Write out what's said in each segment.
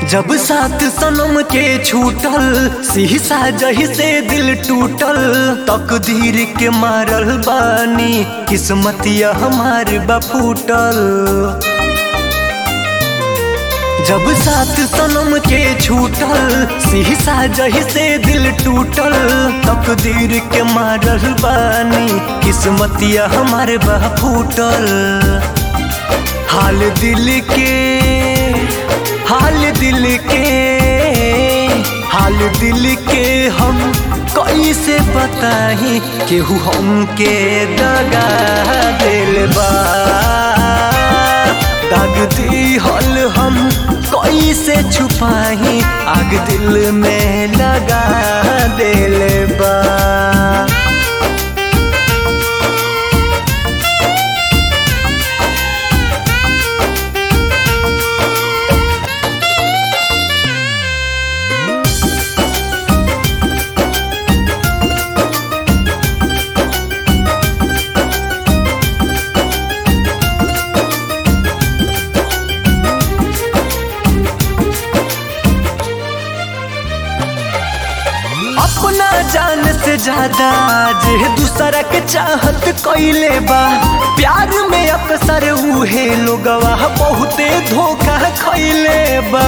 जब सात सनम के छूटल शीशा जही से दिल टूटल तकदीर के मारल बानी किस्मतिया हमार बफूटल जब सात सनम के छूटल शीशा जही से दिल टूटल तकदीर के मारल बानी किस्मतिया हमार बफूटल हाल दिल के हाल दिल के हाल दिल के हम कैसे बताही केहू हमके दगा दिल बा दाग दी हल हम कैसे छुपाही आग दिल में लगा दिल बा अपना जान से ज्यादा जे दूसरा के चाहत कैले बा प्यार में अक्सर उहे लोगवा बहुते धोखा खैले बा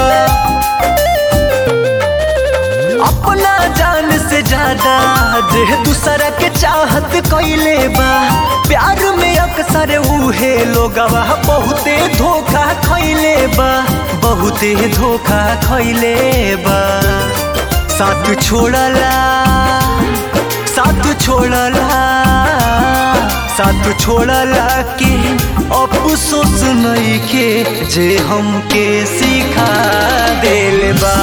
अपना जान से ज्यादा जे दूसरा के चाहत कैले बा प्यार में अक्सर उहे लोगवा बहुते धोखा खैले बा बहुते धोखा खैले बा साथ छोड़ला साथ छोड़ला साथ छोड़ला के अफसोस नहीं के जे हमके सिखा दिल बा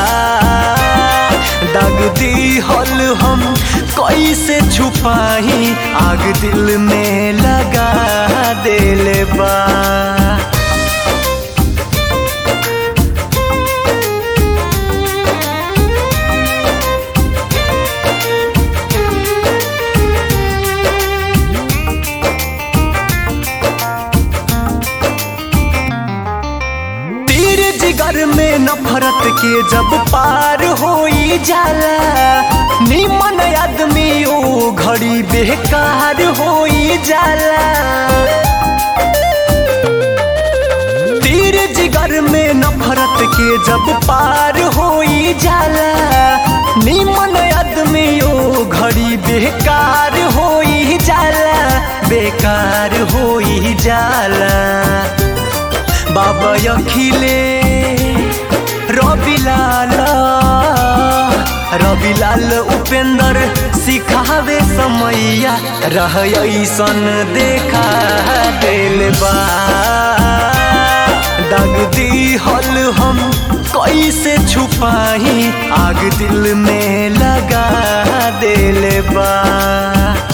दाग दी हल हम कैसे छुपाही आग दिल में लगा दिल बा जिगर में नफरत के जब पार हो जाला निमन आदमी ओ घड़ी बेकार हो जाला तीर जिगर में नफरत के जब पार हो जाला निमन आदमी ओ घड़ी बेकार हो जाला बेकार हो जाला बाबा अखिले रविलाल रविलाल उपेंद्र सिखावे समैया रह ऐसन देखा दिल बा दाग दी हल हम कैसे छुपाही आग दिल में लगा दिल बा